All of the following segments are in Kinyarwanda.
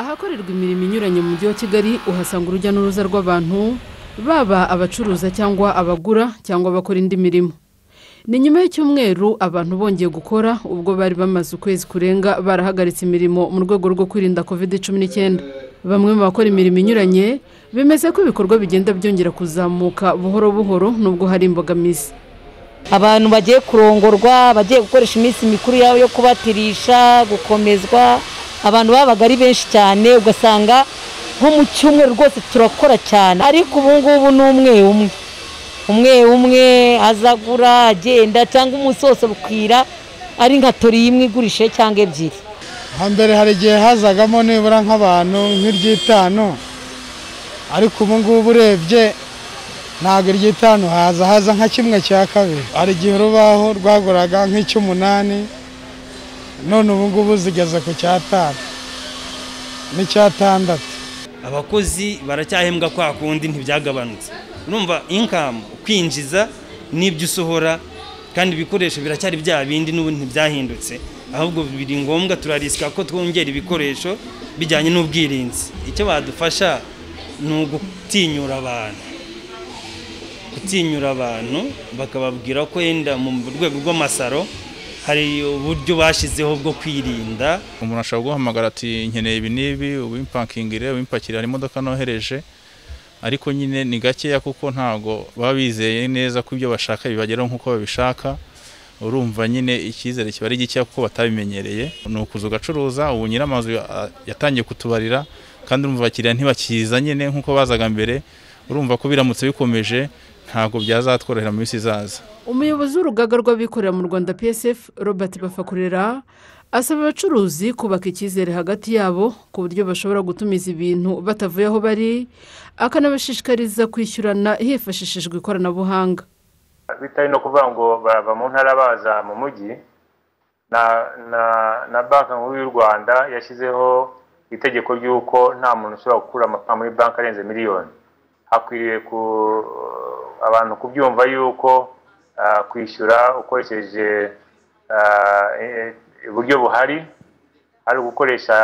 ahakorerwa imirimo inyuranye mu mujyi wa kigali uhasanga urujya n'uruza rw'abantu baba abacuruza cyangwa abagura cyangwa abakora indi mirimo ni nyuma y'icyumweru abantu bongeye gukora ubwo bari bamaze ukwezi kurenga barahagaritse imirimo mu rwego rwo kwirinda covid cumi n'icyenda bamwe mu bakora imirimo inyuranye bemeza ko ibikorwa bigenda byongera kuzamuka buhoro buhoro nubwo hari imbogamizi abantu bagiye kurongorwa bagiye gukoresha iminsi mikuru yabo yo kubatirisha gukomezwa abantu babaga ari benshi cyane ugasanga nko mu cyumweru rwose turakora cyane ariko ubu ngubu ni umwe umwe umwe umwe azagura agenda cyangwa umunsi wose bukwira ari nka tori imwe igurishe cyangwa ebyiri hambere hari igihe hazagamo nibura nk'abantu nk'iryitanu ariko ubu ngubu urebye ntabwo iryitanu haza haza nka kimwe cya kabiri hari igihe urubaho rwaguraga nk'icy'umunani none ubu ngubu zigeze ku cyatanu n'icyatandatu abakozi baracyahembwa kwa kundi ntibyagabanutse urumva inkamu kwinjiza n'ibyo usohora kandi ibikoresho biracyari bya bindi n'ubu ntibyahindutse ahubwo biri ngombwa turarisika ko twongera ibikoresho bijyanye n'ubwirinzi icyo badufasha ni ugutinyura abantu gutinyura abantu bakababwira ko yenda mu rwego rw'amasaro hari uburyo bashyizeho bwo kwirinda umuntu ashobora guhamagara ati nkeneye ibi n'ibi ubimpakingire ubimpakire hari imodoka nohereje ariko nyine ni gakeya kuko ntabwo baba bizeye neza ko ibyo bashaka bibageraho nk'uko babishaka urumva nyine icyizere kiba ari gikeya kuko batabimenyereye ni ukuza ugacuruza ubu nyir'amazu yatangiye kutubarira kandi urumva abakiriya ntibakiza nyine nk'uko bazaga mbere urumva ko biramutse bikomeje ntabwo byazatworohera mu minsi izaza umuyobozi w'urugaga rw'abikorera mu rwanda psf robert bafakurera asaba abacuruzi kubaka icyizere hagati yabo ku buryo bashobora gutumiza ibintu batavuye aho bari akanabashishikariza kwishyurana hifashishijwe ikoranabuhanga bitari no kuvuga ngo bava mu ntara baza mu mujyi na na na banki nkuru y'u rwanda yashyizeho itegeko ry'uko nta muntu ushobora gukura amafaranga muri banki arenze miliyoni hakwiriye ku abantu kubyumva yuko kwishyura ukoresheje uburyo buhari ari ugukoresha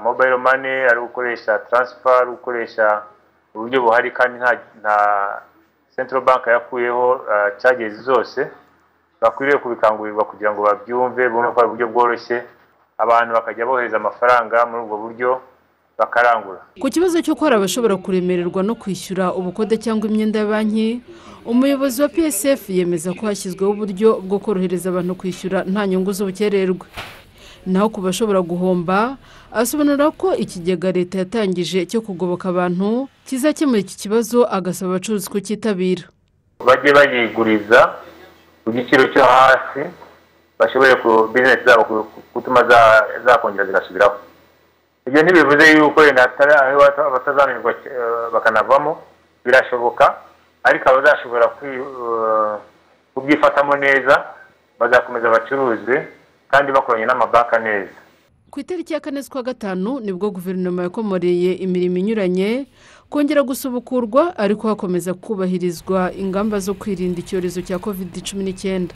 mobayiro mani ari ugukoresha taransifa ari ugukoresha uburyo buhari kandi nta sentiro banki yakuyeho cagezi zose bakwiriye kubikangurirwa kugira ngo babyumve bumve ko ari uburyo bworoshye abantu bakajya bohereza amafaranga muri ubwo buryo bakarangura ku kibazo cy'uko hari abashobora kuremererwa no kwishyura ubukode cyangwa imyenda ya banki umuyobozi wa psf yemeza ko hashyizweho uburyo bwo korohereza abantu kwishyura nta nyungu z'ubukererwe naho ku bashobora guhomba asobanura ko ikigega leta yatangije cyo kugoboka abantu kizakemura iki kibazo agasaba abacuruzi kucyitabira bajye bayiguriza ku giciro cyo hasi bashobore ku bizinesi zabo gutuma zakongera zigasubiraho ibyo ntibivuze yuko wenda batazanirwa bakanavamo birashoboka ariko abazashobora kubyifatamo neza bazakomeza bacuruze kandi bakoranye n'amabanki neza ku itariki ya kane z'ukwa gatanu nibwo guverinoma yakomoreye imirimo inyuranye kongera gusubukurwa ariko hakomeza kubahirizwa ingamba zo kwirinda icyorezo cya covid cumi n'icyenda